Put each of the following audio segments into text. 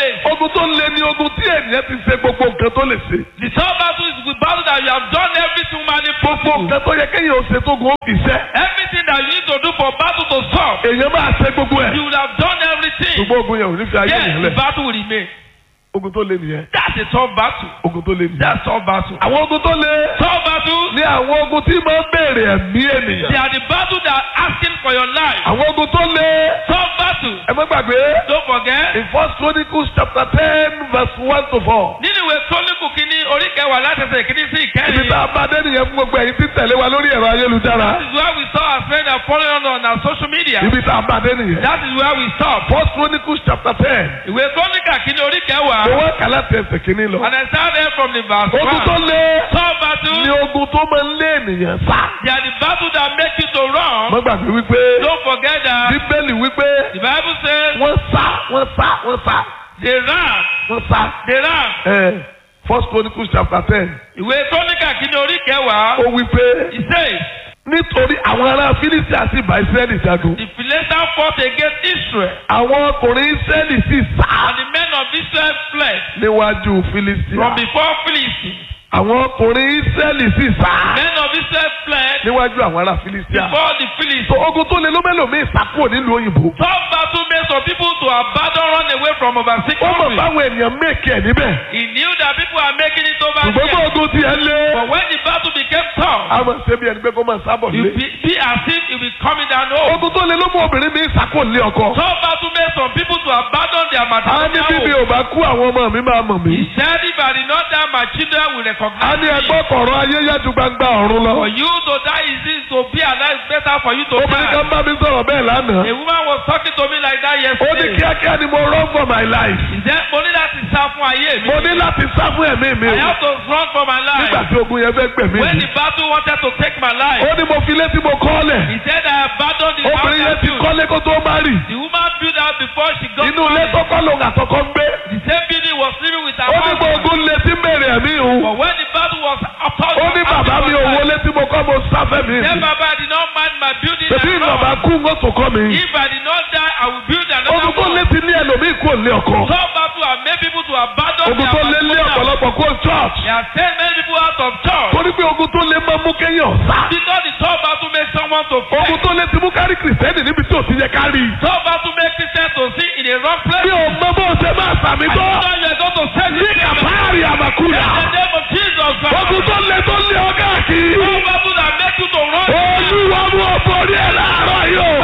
place. ogun tó le ni ogun tí ènìyàn ti ṣe gbogbo nǹkan tó lè ṣe. The third battle is the battle that you have done everything humanly gbogbo possible. nǹkan tó yẹ kéèyàn ó ṣe tó gun ó fi ṣẹ́. Everything that you need to do for battle to stop, èèyàn máa ṣe gbogbo ẹ̀. you would have done everything. ṣùgbọ́n ogun yẹn ò ní fi ayé Yes, yẹn the lẹ̀. battle will remain. ogun tó le nìyẹn. That's a tough battle. ogun tó le nìyẹn. That's tough battle. àwọn ogun tó le Tough battle, ní àwọn ogun tí máa ń béèrè ẹ̀mí they ènìyàn. are the battle that are asking for your life. àwọn ogun tó le Tough battle, ẹ má gbàgbé don't forget. in first chronicles chapter ten verse one to four. Nínú ìwé Kọ́líkù kìíní orí kẹwàá látẹsẹ̀ kìíní sí ibi ìkẹrin. tá a bá dé nìyẹn fún gbogbo ẹ̀yin tí tẹ̀lé wa lórí ẹ̀rọ ayélujára. That is where we saw our friend and following on on our social media. ibi tá a bá dé nìyẹn. That is where we stop. first chronicles chapter ten. Ìwé Kọ́líkà kìíní orí kẹwàá. mo wá kàlá tẹsẹ̀ kínní lọ. And I start there from the verse ogun tó one. le Tough battle, ní ogun tó máa ń lé ènìyàn sá. they are the battle that make you to run. mo gbàgbé wípé Don't forget that bíbélì wípé the Bible says wọ́n sá wọ́n sá wọ́n sá they ran, wọ́n sá. they ran. ẹ first chronicles chapter ten Ìwé Kọ́líkà kìíní orí kẹwàá. ó wípé He says nítorí àwọn ará fílísì àti ìbá ìsírẹ́lì jagun the Philistines fought against Israel àwọn ọkùnrin ìsírẹ́lì sì sá and the men of Israel fled níwájú fílísì from before Philistines. àwọn ọkùnrin ìsírẹ́lì sì sá Men of Israel fled níwájú àwọn ará fílísì before the so Philistines. ogun tó le ló mélòmíì sá kúrò nílùú òyìnbó Tough battle made some people to abandon, run away from overseas ó mọ̀ countries. báwọn ènìyàn méèkì ẹ̀ níbẹ̀ He knew that people are making it over ṣùgbọ́n bó here. ogun tiẹ̀ lé But when the battle became tough, a máa ṣe bí ẹni pé kó máa sábọ̀ you lé be, be as if you be coming down home. ogun tó le ló mú obìnrin mi sá kúrò lé ọkọ Tough battle made some people to abandon their a ní matrimonial bíbí home. ò bá kú àwọn ọmọ mi máa mọ̀ mí He said, if I did not die, my children will a recognize ní me. ẹgbọ́ kọ̀ọ̀rọ̀ ayé yá ju gbangba ọ̀run lọ For you to die is it to be alive better for you to obìnrin kan die. bá mi sọ̀rọ̀ bẹ́ẹ̀ lánàá A woman was talking to me like that ó ní yesterday. kíákíá ni mo run for my life He said, mo ní láti sá fún ayé mi. mo ní láti sá fún ẹ̀mí mi I o have to run for my nígbà life. tí ogun yẹn fẹ́ gbẹ̀mí When mi the battle wanted to take my life, ó ní mo fi létí mo kọ́ lẹ̀ he said I abandoned the house obìnrin yẹn I ti built. kọ́lé kó tó má rì The woman built out before she got inú ilé married. tọ́kọ́ lòun àtọkọ́ ń gbé The same building was living with her ó ní mo husband. ogun lé tí mèrè ẹ̀mí o But when the battle was upon ó ní bàbá mi ò wọlé tí mo kọ́ mo sáfẹ́ mi Then mi Baba I did not mind my building tètè and ìnàbà all. kú ń tó kọ́ mi If I did not die, I will build another ogun tó lé one. ti ní ẹlòmíì kú òlé ọkọ Some battle have made people to abandon ogun their tó lé lé matrimonial. ọ̀pọ̀lọpọ̀ kó church They have sent many people out of church. torí pé ogun tó lé máa mú kéèyàn sá Because the top battle makes someone to ogun fail. tó lé ti mú kárí kìrìsìtẹ́nì níbi tí ò ti yẹ ká rí i. Top battle makes Christians to see in a wrong place. mi ò mọ bó ṣe máa sàmì I tó know you are going to say ní this. In kàfáàrí àmàkúdà the name of Jesus Christ. ogun tó lé tó lé ọ káàkiri Top battle that make you to run. olúwa mú ọ̀pọ̀ orí ẹ̀ láàárọ̀ yìí o.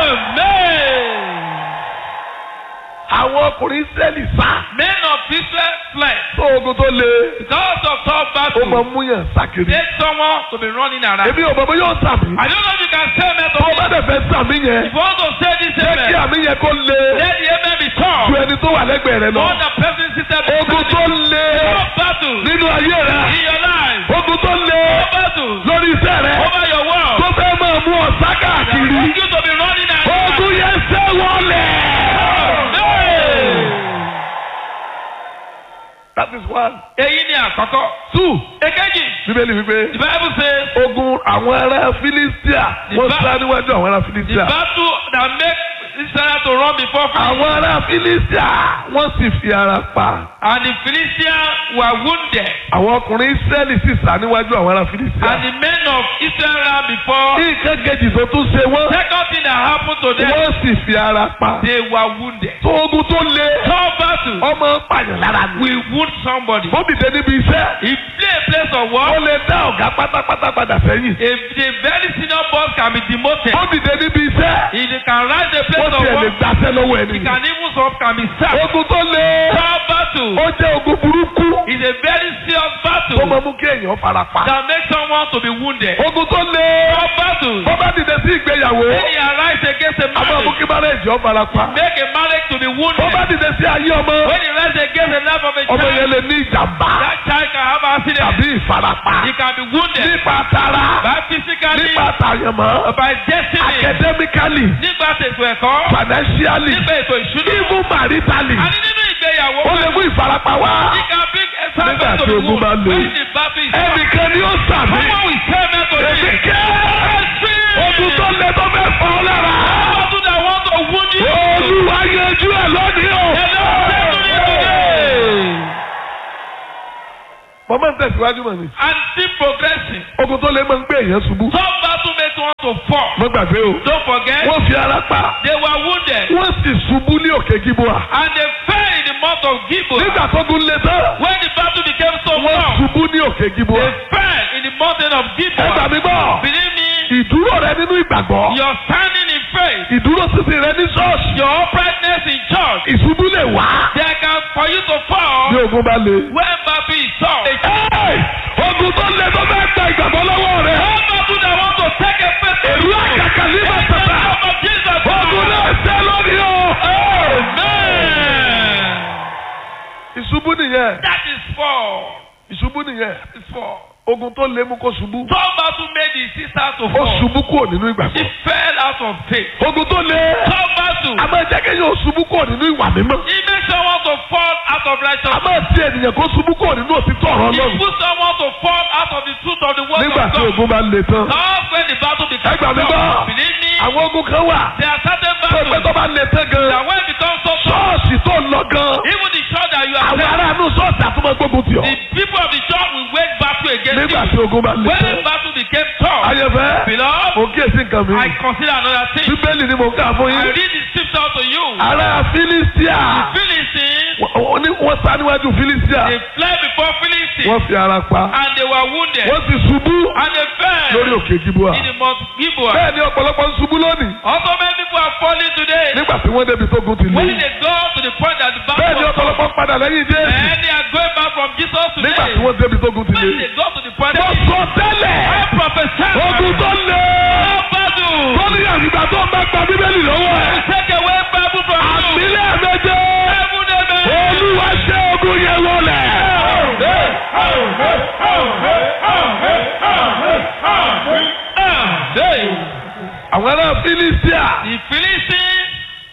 Amen. àwọn ọkùnrin Ísírẹ́lì sá Men of Israel fled. tó ogun tó lé Because of top ó máa battle. mú yàn sákiri. Make someone to be running around. èmi ò mọ̀ bó yóò sàmì I don't know if you can say amen to tó o bá me. dẹ̀ fẹ́ sàmì yẹn If you want to say this jẹ́ kí amen, àmì yẹn kó lé let the amen be tough. ju ẹni tó wà lẹ́gbẹ̀ẹ́ rẹ lọ. All the person seated ogun tó lé Top battle nínú ayé rẹ in your life. ogun tó lé Top battle lórí iṣẹ́ rẹ over your world. tó fẹ́ máa mú ọ sá That káàkiri. want you to be running around. ogun yẹn ṣẹ́ wọlé. Amen. that is one. Èyí ni àkọ́kọ́. two Èkejì. bíbélì wípé The Bible says ogun àwọn ará Filistia wọ́n The ba- sá níwájú àwọn ará the Filistia. battle that make Israel to run before Philistines. àwọn ará Filistia wọ́n sì fi ara pa. And the Philistines were wounded. àwọn ọkùnrin Israẹli sì sá níwájú àwọn ará Filistia. And the men of Israel ran before. ní nǹkan kejì tó tún ṣe wọ́n Second thing that happened to them, wọ́n sì fi ara pa. they were wounded. tó ogun tó le Tough battle ọmọ pààyàn lára ni. will wound somebody. ó dìde níbi iṣẹ́ If play a place of ó war, lè dá ọ̀gá pátápátá padà sẹ́yìn. if the very senior boss can be demoted, ó dìde níbi iṣẹ́ if they can rise the ó place of tiẹ̀ lè war, gbàṣẹ́ lọ́wọ́ he ẹni. can even some can be sacked. ogun tó le Tough battle ó jẹ́ ogun burúkú is a very serious tó battle máa mú kí èèyàn fara pa. that makes someone to be wounded. ogun tó le Tough battle, ó bá dìde sí ìgbéyàwó when he arise against a a máa mú marriage, kí márẹ́jì ọ fara pa. make a marriage to be ó wounded. bá dìde sí ayé ọmọ When he rise against the life of a ọmọ yẹn child, lè ní ìjàmbá that child can have accident. tàbí ìfarapa He can be wounded nípa tara by physically, nípa tàyẹ̀mọ́ by destiny, academically nígbà tètò ẹ̀kọ́, financially nígbà ètò ìṣúná. even maritally Àní nínú ìgbéyàwó, ó lè mú ìfarapa wá he can bring a Nígbà servant to tí the ogun wound. bá le. When the battle is ẹnìkan ni ó sàmì Someone will tell me to èmi leave. kẹ́ ogun tó lẹ tó fẹ́ fọ́ ọ lára Battle that want to wound you. olúwa yanjú ẹ̀ lónìí o The Lord said to me mọ̀mọ́ ń tẹ̀síwájú mọ̀ ni. and still progressing. ogun tó lé máa ń gbé èèyàn ṣubú. Some battle make one to fall. mo gbàgbé o. Don't forget, wọ́n fi ara pa. they were wounded wọ́n sì ṣubú ní òkè gíbúà. and they fell in the month of Gibeon. nígbà tó gun lé tán. When the battle became so wọ́n long, ṣubú ní òkè gíbúà. they fell in the mountain of ẹ gbà Gibeon. mí gbọ́. Believe me, ìdúró rẹ nínú ìgbàgbọ́. your standing in faith, ìdúró sísìn rẹ ní ṣọ́ọ̀ṣì. your uprightness in church, ìṣubú lè wá. there can for you to fall bí ogun bá le. when battle is tough. Ẹ́ẹ̀! ogun tó le tó fẹ́ gba ìgbàgbọ́ lọ́wọ́ rẹ̀. All battle that want to take a faith to èrú àkàkà ní in the bàtàtà. name of Jesus. ogun náà ṣẹ́ lónìí o. Amen. ìṣubú nìyẹn. That is four. ìṣubú nìyẹn. That is four. ogun tó le mú kó ṣubú. Some battle made his sister to ó fall. ṣubú kúrò nínú She ìgbàgbọ́. fell out of faith. ogun tó le. Some battle. a máa jẹ́ kéèyàn ó ṣubú kúrò nínú ìwà mímọ́. He makes someone to fall out of a righteousness. máa ti ènìyàn kó ṣubú kúrò nínú òtítọ́ ọ̀rọ̀ He Ọlọ́run. puts someone to fall out of the truth of the word nígbà of tí God. ogun bá le tán. That's when the battle becomes Ẹ gbà mí gbọ́. tough. Believe me, àwọn ogun kan wà. there are certain tó pé battles tó bá le tán gan. that when it becomes so tough, ṣọ́ọ̀ṣì tó lọ gan. even the church that you are àwọn in, aráàlú ṣọ́ọ̀ṣì àtúmọ̀ gbógun tì ọ́. the people of the church will wage battle against nígbà you. tí ogun bá le When the tán. battle became tough, ayẹfẹ́ beloved, mo kíyèsí nǹkan mi. I consider another thing. bíbélì ni mo ń kà fún I yín. read the scripture to you. ará Fílístíà. Philistines, wọ́n wọ́n ní- wọ́n sá níwájú Fílístíà. they fled before Philistines wọ́n fi ara pa. and they were wounded wọ́n sì ṣubú and they fell lórí òkè Gíbúà. in the Mount Gibeon. bẹ́ẹ̀ ni ọ̀pọ̀lọpọ̀ ń ṣubú lónìí. Also many people are falling today. nígbà tí wọ́n débi tó gun ti When lé. they go to the point that the battle bẹ́ẹ̀ ni was ọ̀pọ̀lọpọ̀ ń padà lẹ́yìn Jésù. and they are going back from Jesus nígbà today. tí wọ́n débi tó gun ti When lé. they go to the point mo that sọ tẹ́lẹ̀. I prophesy ogun tó lé. battle tó ní àgbà tó ń bá gba bíbélì lọ́wọ́ ẹ̀. take away Bible from you. àmìlẹ̀ méje. Heaven amen. olúwa ṣe ogun yẹn wọlé. Amen. àwọn ará Fílístíà. The Philistines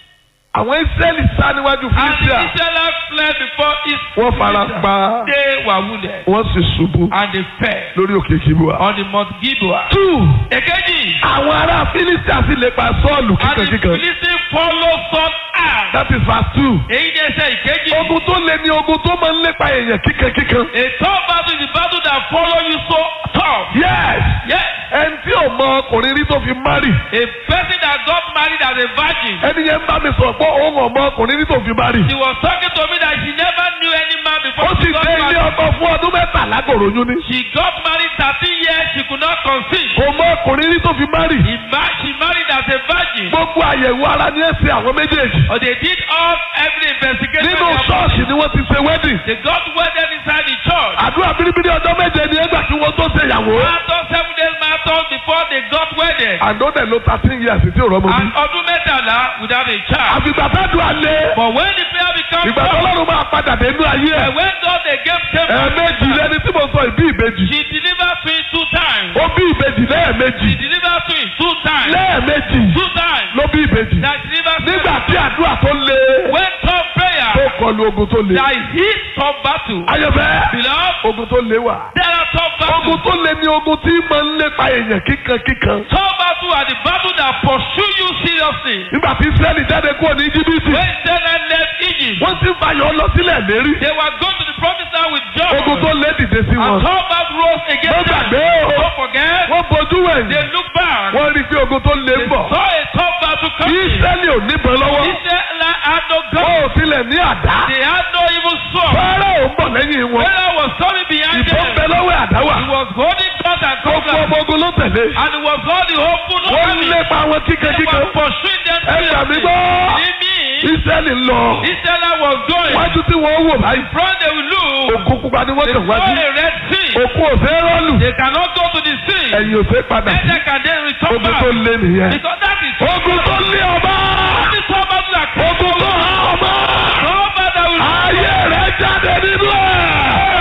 àwọn Ísírẹ́lì sá níwájú and the Fílístíà. Israelites fled before his wọ́n fara pa. They were wounded wọ́n sì ṣubú and they fell lórí òkè Gíbúà. on the Mount Gibeon. two. Èkejì, àwọn ará Fílístíà sì lè pa Sọ́ọ̀lù and the kíkankíkan. Philistines follow Saul out. that is verse two. Èyí ni ẹsẹ̀ ìkejì. ogun tó lé ní ogun tó máa ń lépa èèyàn kíkankíkan. A tough battle is the battle that follow you so tough. yes. Yes. ẹni tí ò mọ ọkùnrin rí tó fi márì. A person that got married as a virgin. ẹni yẹn ń bá mi sọ̀rọ̀ pé òun ò mọ ọkùnrin rí tó fi márì. She was talking to me that she never knew any man before ó sì she got dé ilé married. ọkọ fún ọdún mẹ́tàlá kòròyún ni. She got married thirteen years she could not conceive. kò mọ ọkùnrin rí tó fi márì. He ma- she married as a virgin. gbogbo àyẹ̀wò ara ni ẹ ṣe àwọn méjèèjì. But they did all every investigation. nínú they have- ṣọ́ọ̀ṣì ni wọ́n ti ṣe wedding. They got wedded inside the church. àdúrà bíríbírí ọjọ́ méje ni ẹgbà tí wọ́n tó ṣe ìyàwó. After seven days marathon before they got wedded. àdónẹ̀ ló thirteen years tí ò rọ́mọ bí. And ọdún mẹ́tàlá without a child. àfìgbà fẹ́dùn alẹ́. But when the prayer becomes ìgbà tó tough, lọ́rùn máa padà dé inú ayé ẹ̀. and when God again came ẹ̀ẹ̀mejì lẹni tí mo sọ ìbí ìbejì. she delivered twins two times. ó bí ìbejì She lẹ́ẹ̀mejì. delivered twins two times. lẹ́ẹ̀mejì Two times. ló bí ìbejì. That she delivered twins. nígbà tí àdúrà tó le. When tough prayer, tó kọlu ogun tó le. that hit tough battle. ayọ̀fẹ́. Beloved, ogun tó le wà. there are tough ogun battles. tó le ni ogun tí máa ń lépa èèyàn kíkankíkan. Tough battle are the battle that pursue you seriously. nígbà tí Ísírẹ́lì jáde kúrò ní Íjíbítì. When Israel left Egypt, wọ́n ti ń fàyọ̀ lọ sílẹ̀ lérí. they were going to the promised land with John. ogun tó lé dìde sí And wọn. tough battle rose wọ́n against them. gbàgbé o. Don't forget, wọ́n bojú wẹ̀yìn. they look back. wọ́n rí i pé ogun tó lé They ń bọ̀. saw a tough battle coming. Ísírẹ́lì ò níbọn lọ́wọ́. Israel had no wọ́n gun. ò tilẹ̀ ní àdá. They had no even sword. Fáráò ń bọ̀ lẹ́yìn wọn. Pharaoh was coming behind ìbọn them. bẹ lọ́wọ́ àdáwà. He was holding guns and gbogbo cutlass. ọmọ ogun ló tẹ̀lé. And he was holding open wọ́n ń army. lépa wọn They kíkankíkan. were pursuing them ẹ gbà mí seriously. gbọ́. Believe me, Ísírẹ́lì ń lọ. Israel was going. wájú tí wọ́n wò báyìí. Front they will look. òkú pupa ni wọ́n They kàn saw wájú. a red sea. òkú òfé rọ́ọ̀lù. They cannot go to the sea. ẹ̀yìn òfé padà sí. Neither can they return ogun back. tó lé nìyẹn. Because that is ogun tó lé ọba. only tough battle that can ogun tó há ọba. tough battle that will ayé rẹ̀ jáde nínú ẹ̀.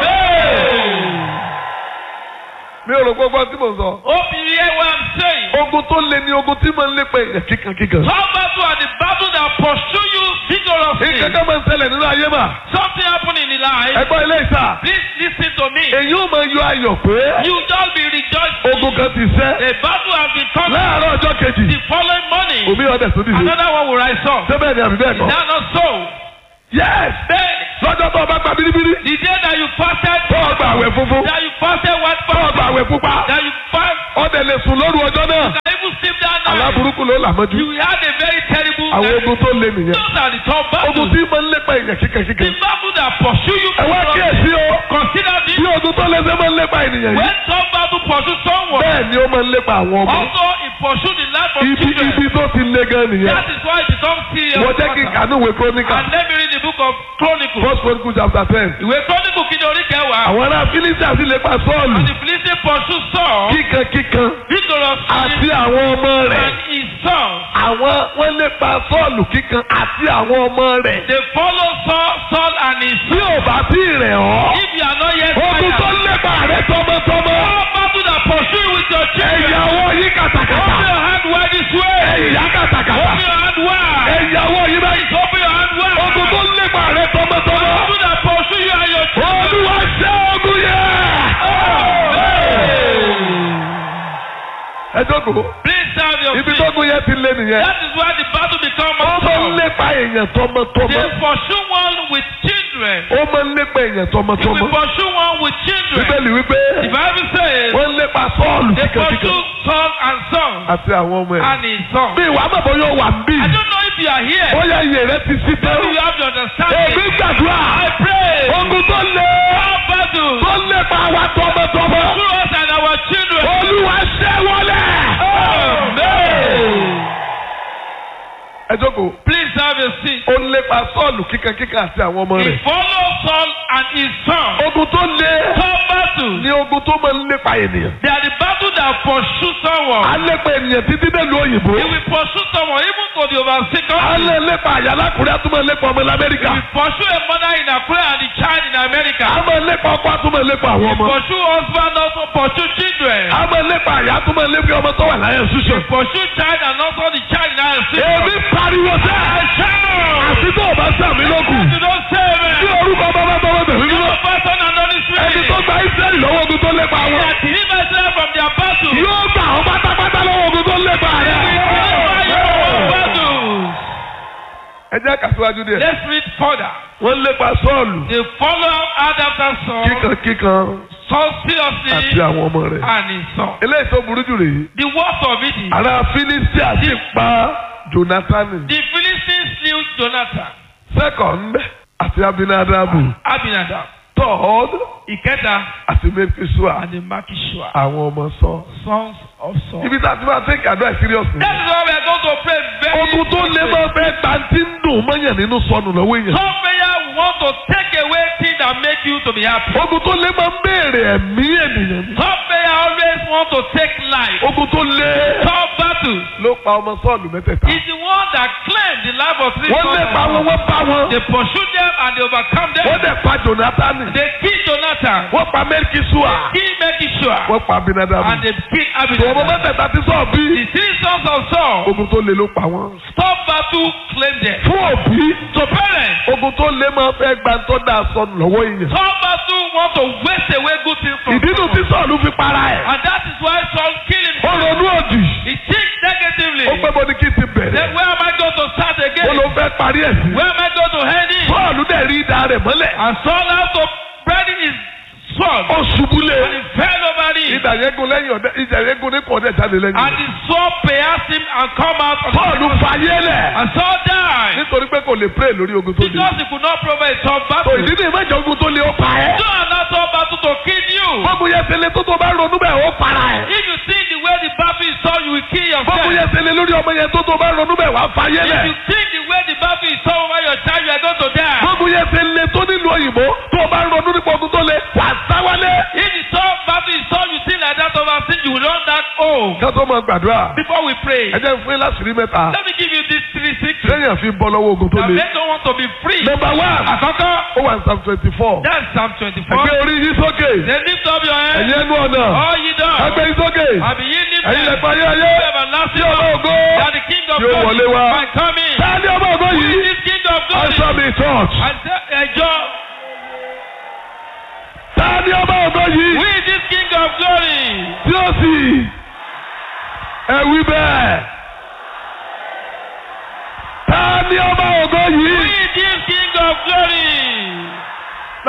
mi ò rò gbogbo tí mo sọ. Hope you hear what I'm saying. ogun tó lé ní ogun tí máa ń lépa èèyàn kíkankíkan. Tough battle are the battle that pursue you vigorously. ìkankan máa ń ṣẹlẹ̀ nínú ayé mà. Something happen in the life. ẹgbọ́n ilé ìsà. Please listen to me. èyí ò máa yọ ayọ̀ pé You just be rejoicing. ogun kan ti ṣẹ́. A battle has been come. láàárọ̀ ọjọ́ kejì The following morning, omi ọ̀dẹ̀ tó dìde. another one will rise up. ṣé bẹ́ẹ̀ ni àbí bẹ́ẹ̀ Is kọ́. that not so? yes. Then lọ́jọ́ tó o bá gba bíríbírí the day that you fasted, tó o gba àwẹ̀ funfun that you fasted white tó o gba fasting, àwẹ̀ pupa that you fast, ọdẹ lè sùn lóru ọjọ́ náà that even sleep that night, aláburúkú ló là mọ́jú you had a very terrible àwọn night. ogun tó lé nìyẹn Those are the top ogun battles. tí máa ń lépa èèyàn kíkẹ́kíkẹ́ The battle that pursue you. ẹ wá kíyèsí o Consider this. bí ogun tó lé ṣe máa ń lépa ènìyàn yìí When some battle pursue someone, bẹ́ẹ̀ ni ó máa ń lépa àwọn ọmọ also it pursue the life of ibi children. ibi tó ti lé gan nìyẹn That is why it becomes serious. wọ́n jẹ́ kí matter. kànú ìwé króníkà And let me read the book of Chronicles. first chronicle chapter ten Ìwé Chronicle kìíní orí kẹwàá. àwọn ará fílísì àti lépa sọ́ọ̀lù And the Philistine pursue Saul kíkan kíkan vigorously àti àwọn ọmọ rẹ̀ and his sons. àwọn wọ́n lépa sọ́ọ̀lù kíkan àti àwọn ọmọ rẹ̀ They follow Saul, Saul and his tí sons. ò bá tí ì rẹ̀ ọ́ If you are not yet ogun tó tired, lépa rẹ̀ tọmọtọmọ all battle that pursue you with your children. ẹ̀yàwó yí Open kàtàkàtà your hand wide this way. ẹ̀yà kàtàkàtà Open your hand wide. ẹ̀yàwó yí báyìí Open your hand wide. ogun tó lépa rẹ̀ tọmọtọmọ Battle that pursue you and your children. olúwa ṣẹ́ ogun yẹn. ẹ jókòó Please serve your ibi faith. tógun yẹn ti lé nìyẹn That is why the battle becomes ó máa ń more lépa èèyàn They tọmọtọmọ pursue one with children. ó máa ń lépa èèyàn They tọmọtọmọ will pursue one with children. bíbélì wípé The Bible says wọ́n ń lépa sọ́ọ̀lù they kíkankíkan pursue son and son àti àwọn ọmọ ẹ̀. and his son. bí ìwà àmọ̀bọ̀ yóò wà ń bí I don't know if you are here. ó yẹ iye rẹ ti sí tán. Maybe you have the understanding. èmi gbàdúrà I pray. ogun tó lé Our battle tó lépa wa tọmọtọmọ through us and our children. olúwa ṣẹ́ wọlé. Amen. ẹ jókòó Please have a seat. ó ń lépa sọ́ọ̀lù kíkankíkan àti àwọn ọmọ He rẹ̀. followed Saul and his son. ogun tó lé Some battles. ní ogun tó máa ń lépa ènìyàn. They are the battle that pursue someone. a lépa ènìyàn títí délùú òyìnbó. He will pursue someone even to the overseas a country. lè lépa àyàlákùnrin àtúmọ̀ lépa ọmọ ilẹ̀ He amẹ́ríkà. will pursue a mother in Accra and the child in America. a máa lépa ọkọ àtúmọ̀ lépa àwọn He ọmọ. pursue husband also pursue children. a máa lépa àyà àtúmọ̀ lépa ọmọ tó wà láyé He ṣíṣe. pursue child and also the child in our èmi pariwo sẹ́ àti tó o bá sàmì lókun. You don't say Bí amen. orúkọ bàbá tọwọ́ tẹ̀lé You nínú. don't person and Holy Ẹni tó Spirit. gba Ísírẹ́lì lọ́wọ́ ogun tó lépa They wọn. are delivered Israel from their battle. We Yóò gbà ọ́ pátápátá lọ́wọ́ ogun tó lépa rẹ̀. deliver you from battles. Ẹ jẹ́ kàṣíwájú díẹ̀. Let's read further. Wọ́n lépa Sọ́ọ̀lù. They follow Adam and Saul. Kíkan kíkan Saul àti seriously àwọn ọmọ rẹ̀. and his son. Eléyìí tó burú jù rèé. The worst of it is Ará Fílísítì àti pa Jónátánì. the Philistines slew Jonathan, Second àti Abinadabu. Abinadab, Third Ikeda, àti Mefisua. and the Makishua, Àwọn ọmọ sọ. sons of Saul. Ibi tá a ti máa take advice seriously. That is why we are going to pray very Ogun tó lé máa fẹ́ ta tí ń dùn mọ́yàn nínú sọnù lọ́wọ́ èèyàn. Some prayer want to take away things that make you to be happy. Ogun tó lé máa ń béèrè ẹ̀mí ènìyàn ni. Some prayer always want to take life. Ogun tó lé Some battles ló pa ọmọ sọ́ọ̀lù mẹ́tẹ̀ẹ̀ta. is the one that claim the life of three Wọ́n lé pa wọn, sons. wọ́n bá wọn. They pursue them and they overcome them. Wọ́n dẹ̀ pa Jónátánì. They kill Jonathan, Wọ́n pa Mẹ́ríkísúà. kill Mekishua, Wọ́n pa Abinadabu. and they kill Tòwọ́n Abinadab. mẹ́tẹ̀ẹ̀ta ti sọ̀ bí. The three sons of Saul Ogun tó lé ló pa wọ́n. stop battle claim them. Fún òbí. So parents, Ogun tó lé máa fẹ́ gba tó dáa sọnù lọ́wọ́ èèyàn. some battle want to waste away good things from Ìdínú tí someone. sọ̀lù fi para ẹ̀. And that is why Saul killed Ó himself. ronú òdì. He thinks negatively. Ó pẹ́ bọ́ ní kí n ti bẹ̀rẹ̀. Then where am I going to start Ó again? ló fẹ́ parí ẹ̀ sí. Where am I going to head in? Sọ́ọ̀lù dẹ̀ rí idà rẹ̀ mọ́lẹ̀. And Saul had to bury his sword. Ó ṣubú lé. And he fell over it. Idà yẹn gun lẹ́yìn ọ̀dẹ́ ìjà yẹn gun ní kò ọ̀dẹ́ jáde lẹ́yìn. And the sword pierced him and come out. of Sọ́ọ̀lù fayé lẹ̀. And Saul died. Nítorí pé kò lè pray lórí ogun tó lé. Because he could not provide a tough Tó battle. ìdí ni ìmọ̀jẹ̀ ogun tó lé ó pa ẹ́. Do another tough battle to kill you. Bọ́ọ̀bù yẹn ṣe lé tó tó bá ronú bẹ́ẹ̀ ó para ẹ̀. If you think the way the battle is tough, you will kill Bọ́ọ̀bù yourself. yẹn ṣe lé lórí ọmọ yẹn tó tó bá ronú bẹ́ẹ̀ wá fayé If lẹ̀. you think the way the battle is tough over your child, you are going to die. Bọ́ọ̀bù yẹn ṣe lé tó nílùú òyìnbó tó bá ronú nípa ogun tó lé wà sáwálé. If the tough battle is tough, you think like that overseas, you will run that home. Ká tó máa gbàdúrà. Before we pray, Ẹ jẹ́ fún yín láṣìírí mẹ́ta. let me give you these three secrets Sẹ́yìn àfi bọ́ lọ́wọ́ ogun tó that lé. make you want to be free. Number one. Àkọ́kọ́, Ó wà ní Psalm twenty four. that's Psalm 24. Ẹgbẹ́ orí yín sókè. Then lift up your Ẹ̀yin head, ẹnu ọ̀nà. all ye doors. Ẹgbẹ́ yín sókè. Àbí yín lift Ẹ̀yin them. lẹ̀pẹ̀ ayé ayé. Everlasting Tí ọmọ Lord, ògo. that the King of Tí ó glory wọlé wá. might come in. Táàní ọmọ ògo Who is yìí. this King of glory? Answer me church. Àti- Ẹjọ́, Táàní ọmọ ògo who yìí. is this King of glory? Tí ó sì. Ẹ wí bẹ́ẹ̀. Táàní ọmọ ògo Who yìí. is this King of glory?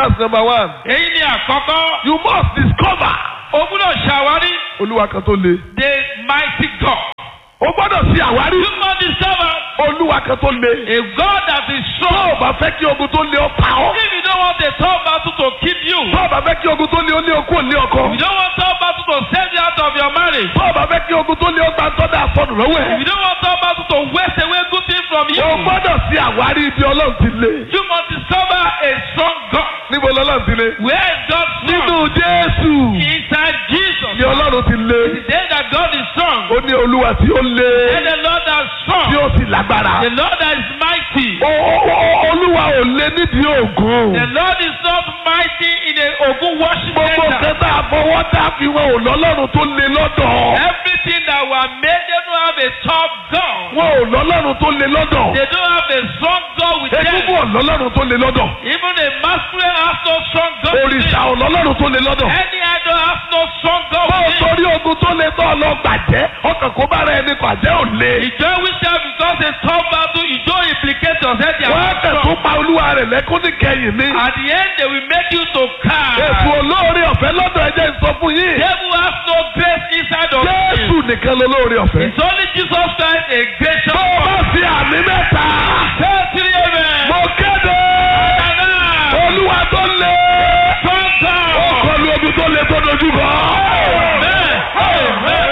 That's number one. èyí ni àkọ́kọ́ You must discover o gbúdọ̀ ṣàwárí olúwa kan tó le. the mighty God. O gbọ́dọ̀ ṣe àwárí you must discover olúwa kan tó le. a God that is Tó strong. o bá fẹ́ kí ogun tó le ọ pa ọ́. if you don't want a tough battle to keep you. Tó o bá fẹ́ kí ogun tó le ó lé okú ò lé if ọkọ. you don't want tough battle to save you out of your marriage. Tó o bá fẹ́ kí ogun tó le ó gba tọ́da àsọnù lọ́wọ́ if ẹ̀. you don't want tough battle to waste away good things from you. O gbọ́dọ̀ ṣe àwárí ibi ọlọ́run ti le. you must discover a strong God. Níbo lọ́lọ́run ti le? where is God Nínú strong? Jésù inside Jesus. ni ọlọ́run ti le. the day that God is strong. Ó ní olúwa tí ó le and the Lord that is strong. tí ó sì lágbára. the Lord that is mighty. O- o- o- Olúwa ò le nídìí ògùn. the Lord is not mighty in a Ogun worship Gbogbo center. kẹta àfọwọ́dá fi wọn ò lọ́lọ́run tó le lọ́dọ̀. Everything that were made, they don't have a tough God. Wọn ò lọ́lọ́run tó le lọ́dọ̀. They don't have a strong God with Egúngún them. ò lọ́lọ́run tó le lọ́dọ̀. Even a masquerade has no strong God with Òrìṣà them. ò lọ́lọ́run tó le lọ́dọ̀. Any idol has no strong God Bó o with them. torí ogun tó le tọ́ lọ gbàjẹ́, ọkàn kó bára ẹni gbàjẹ́ ò le. Ìjọ wíṣẹ́ because a tough battle, ìjọ implicate yourself. They Wọ́n á are tẹ̀ not tó strong. pa olúwa rẹ̀ lẹ́kún ní kẹyìn ní. At the end, they will make you to Ètò cry. olóore ọ̀fẹ́ lọ́dọ̀ ẹ̀jẹ̀ ń sọ fún yín. Devil has no grace inside of Jésù you. nìkan lolóore ọ̀fẹ́. It's only Jesus Christ, a gracious Tó o bá God. fi àmì mẹ́ta, Say three amen. mo kéde Amen. olúwa tó le. Strong Ó God. kọlu ogun tó le tó dojú kọ. Amen. Amen.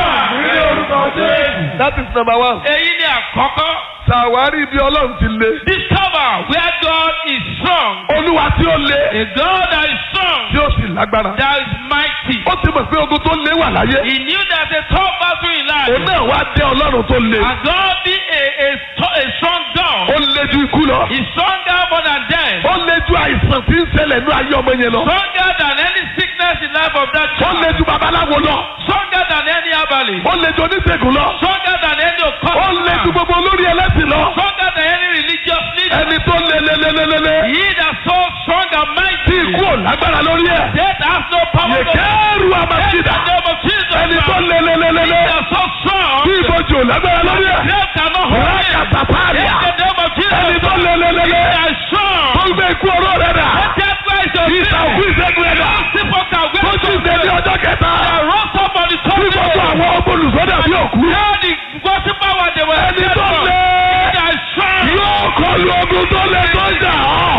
Amen. That is number one. Èyí ni àkọ́kọ́. Ṣàwárí ibi ọlọ́run ti le. Discover where God is strong. Olúwa tí ó le, A God that is strong. tí ó sì lágbára. That is mighty. Ó ti mọ̀ pé ogun tó le wà láyé. He knew there's a tough battle in life. Òun náà wá jẹ́ ọlọ́run tó le. And God be a, a, sto- a strong Ó God. le ju ikú lọ. He's stronger more than death. Ó le ju àìsàn tí ń ṣẹlẹ̀ ní ayé ọmọ yẹn lọ. Stronger than any sickness in life of that Ó le child. ju babaláwo lọ. Stronger than any herbalist. Ó le ju oníṣègùn lọ. Stronger than any Ó occult le ju man. gbogbo olórí ẹlẹ́sìn lọ. Stronger than any religious leader. Ẹni tó le le le le le le. He that so strong and Tí mighty. ikú ò lágbára lórí ẹ̀. Death has no power over him. Yèkéèrú In àmàṣídà. the name of Jesus. Ẹni tó Christ. le le le le He le. that so strong. Tí ìbòjì ò lágbára lórí ẹ̀. Death cannot hold him. Rákàtà In pààlà. the name of Jesus. Ẹni tó le le le He le. that is strong. Tó gbé ikú oró rẹ̀ dà. Let death rise your Ìta òkú ìṣẹ́gun rẹ̀ dà. People can wait Tó tún ṣe ní ọjọ́ kẹta. They rose up on the top Tí gbogbo àwọn ọmọ olùsọ́dà bí òkú. Now the gospel power they were Ẹni dead tó from. le. He that is strong. Yóò kọlu ogun tó le tó jà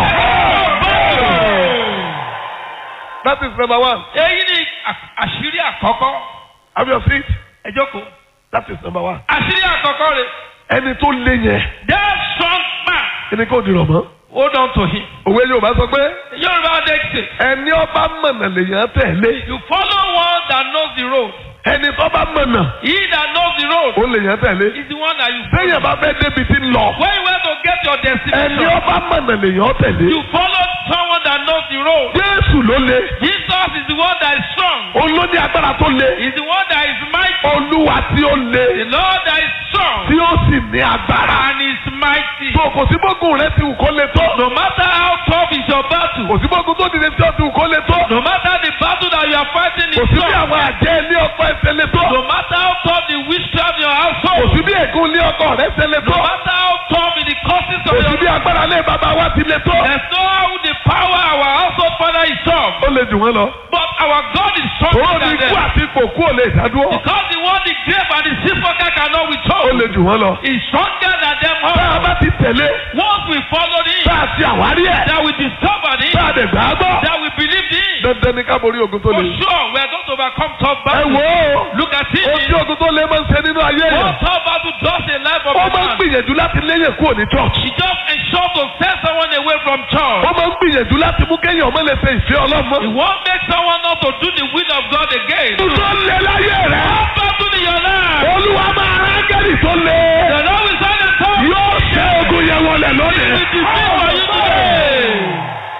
ọ́. That is number one. Èyí ni à- àṣírí àkọ́kọ́. Have your seat. Ẹ jókòó. That is number one. Àṣírí àkọ́kọ́ rẹ̀. Ẹni tó le yẹn. That strong man. Ẹni kò dìrọ̀ mọ́. Hold on to him. Òwe Yorùbá sọ pé Yorùbá dẹ́kítẹ̀. ẹni ọba mọ̀nà lèèyàn tẹ̀lé. You follow one that knows the road. Ẹni tó bá mọ̀nà He that knows the road ó lèèyàn tẹ̀lé. is the one that you Téèyàn follow. bá fẹ́ débi tí ń lọ. When you want to get your Ẹni destination, ọba mọ̀nà lèèyàn tẹ̀lé. you follow someone that knows the road. Jésù ló le. Jesus is the one that is strong. Òun ló ní agbára tó le. He's the one that is mighty. Olúwa tí ó The le. Lord that is strong Tí ó sì ní agbára. and is mighty. So kò sí bógun rẹ ti wù kó le tó. No matter how tough is your battle, Kò sí bógun tó dìde tí ó ti wù kó le tó. no matter the battle that you are fighting Kò is sí bí tough, àwọn àjẹ́ ilé ọkọ ẹsẹ̀ le tó. no matter how tough the witchcraft in your Kò household, sí bí ègún ilé ọkọ rẹ ṣe le no tó. matter how tough in the causes Kò of sí your bí agbára ilé bàbá wa ti le tó. There's no how the power our household father is tough, Ó le jù wọ́n lọ. but our God is Òun stronger ní than ikú them. àti ipò kú ò lè dádúró. Because the one the grave and the sepulchre cannot Ó withhold le jù wọ́n lọ. is stronger than them Tá a all. bá ti tẹ̀lé, Once we follow him, tá a ti àwárí ẹ̀, that we discover him, tá a dẹ̀ gbà á gbọ́. that we believe him. Dandan ni ká borí ogun tó For le. sure, we are going to overcome tough Ẹ battles. wò ó. Look at Ohun tí him. ogun tó le máa ń ṣe nínú ayé What yẹn. tough battle does a life of Ó a máa ń man. gbìyànjú láti léyìn kúrò ní church. He just ensures to send someone away from church. Ó máa ń gbìyànjú láti mú kéèyàn ọmọ lè ṣe ìfẹ́ He ọlọ́mọ. won't make someone not to do the will of God again. Ogun tó le láyé rẹ̀. Tough battle in your life. Olúwa máa rángẹ́lì tó le. The Lord will send a tough Yóò ṣe ogun yẹn wọlé He lónìí. will defeat for you today.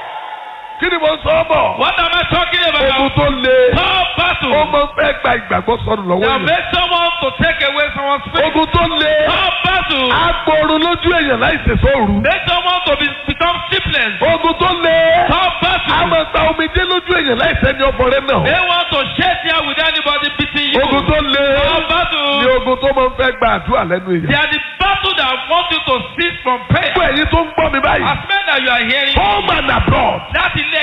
Kí ni mo ń sọ ọ́ bọ̀? What am I talking Ogun about? tó le. Tough Ó battle. máa ń fẹ́ gba ìgbàgbọ́ sọnù lọ́wọ́ That yẹn. make someone to take away someone's faith. Ogun tó le. Tough battle. Agboro lójú èèyàn láì ṣèṣọ́ òru. Make someone to be, become sleepless. Ogun tó le. Tough A battle. máa ta omijé lójú èèyàn láì sẹ́ni ọ̀bọ̀rẹ́ náà. They want to shed tears with anybody beating you. Ogun tó le. Tough Ni battle. ogun tó máa ń fẹ́ gba àdúrà lẹ́nu They èèyàn. are the battle that want you to cease from prayer. Fún ẹ̀yin tó ń gbọ́ mi báyìí. As men that you are hearing, Home and abroad. láti ilé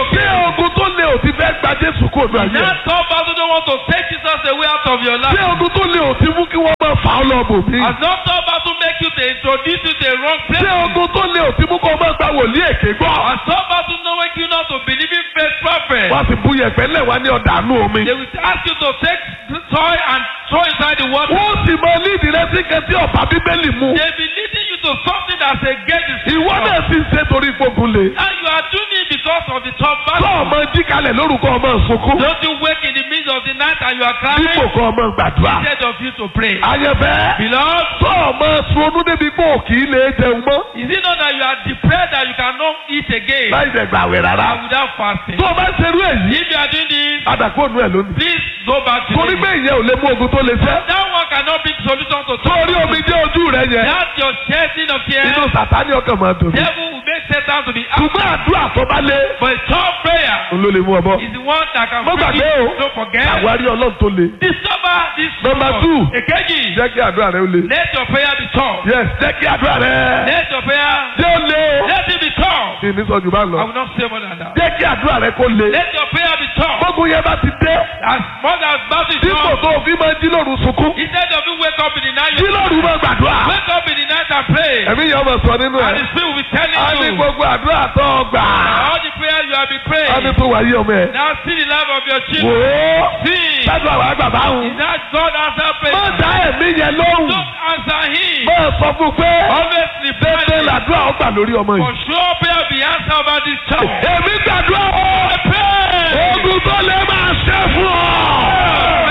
ṣé again. ogun tó lé ò ti fẹ́ gba Jésù kó nu ayé ẹ̀? That tough battle don't want to take Jesus away out of your ṣé life. ogun tó lé ò ti mú kí wọ́n máa fà á lọ bò mí? Has not tough battle make you to introduce you to a wrong ṣé place? ogun tó lé ò ti mú kó o máa gba wòlíì èké gbọ́? Has tough battle not make you not to believe in faith prophet? wọ́n sì bu yẹ̀pẹ̀ lẹ̀ wá ní ọ̀dà àánú omi. They will ask you to take soil and throw inside the water. wọ́n sì mọ lídìí rẹ sí kan tí ọ̀bá bíbélì mu. They be leading you to something that's against the ìwọ scripture. náà sì ń ṣe torí gbógun lé. And you are doing it because of the tough tó battle. ọmọ jí kalẹ̀ lórúkọ ọmọ sunkún. Don't you wake in the midst of the night and you are crying dípò kọ ọmọ gbàdúrà. instead of you to pray. ayẹfẹ́. Beloved, tó ọmọ sunú débi pé òkì í lè jẹun mọ́. is it not that you are depressed that you cannot eat again láì dẹ̀ gbàwẹ̀ rárá. and without fasting? tó o bá ṣerú èyí. If you are doing this, adàkóònù ẹ̀ lónìí. please go back to torí it. pé ìyẹn ò lè mú ogun tó lè ṣẹ́. That one cannot be the solution to torí omi jẹ́ ojú rẹ yẹn. That's your shedding of inú tears. sàtánì ọkàn máa dùn. Devil will make Satan to be out. ṣùgbọ́n àdúrà tó bá lé. But a tough prayer òun ló lè mú ọ bọ́. is the one that can Mo bring gbàgbé you. o. Don't forget. àwárí ọlọ́run tó le. Discover this. Number truth. two. Èkejì. jẹ́ kí àdúrà rẹ ó le. Let your prayer be tough. yes jẹ́ kí àdúrà rẹ. Let your prayer. jẹ́ ó le o. Let it be tough. kí ni sọ jù bá I lọ. will not say more than that. jẹ́ kí àdúrà rẹ kó le. Let your prayer be tough. gbogbo yẹn bá ti dé. As much as battle is dípò tough. tó o fi máa jí lóru sunkún. Instead of you wake up in the night, jí you lóru máa gbàdúrà. wake up in the night and pray. ẹ̀mí yẹn ọmọ sọ nínú And the ẹ̀. spirit will be telling a ní you. gbogbo àdúrà tó o gbà. All the prayers you have been praying. a ní tó wáyé ọmọ ẹ̀. Now see the life of your wò children. ó. See. sẹ́dùn àwọn àgbà bá wù. Is that God answer má prayer? dá ẹ̀mí yẹn lóhùn. Don't answer him. má sọ fún pé. Always dédé reply. làdúrà ó gbà lórí ọmọ For yìí. sure prayer be answered over this child. èmi gbàdúrà ó. I pray. ogun tó lè máa ṣẹ́ fún ọ.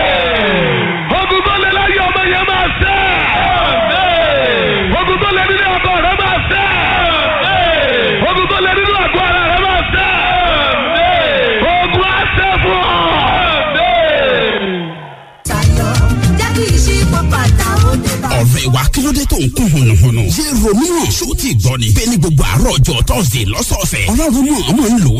ogun tó lè láyé ọmọ yẹn máa ṣẹ́. ogun tó lè nínú ọkọ rẹ máa ṣẹ́. ogun tó lè nínú àgọ́ ara rẹ máa ṣẹ́. ogun á ṣẹ́ fún ọ. tayọ jẹ́ kí ìṣípò bàtà ó dé bá. ọ̀rẹ́ wa kí ló dé tó ń kún hùnùhùnù. ṣé romeo ṣó ti gbọ́ ni. bẹ́ẹ̀ ni gbogbo àárọ̀ ọjọ́ tọ́sídẹ̀ẹ́ lọ́sọ̀ọ̀sẹ̀. ọlọ́run mọ̀ ọmọ ń lò ó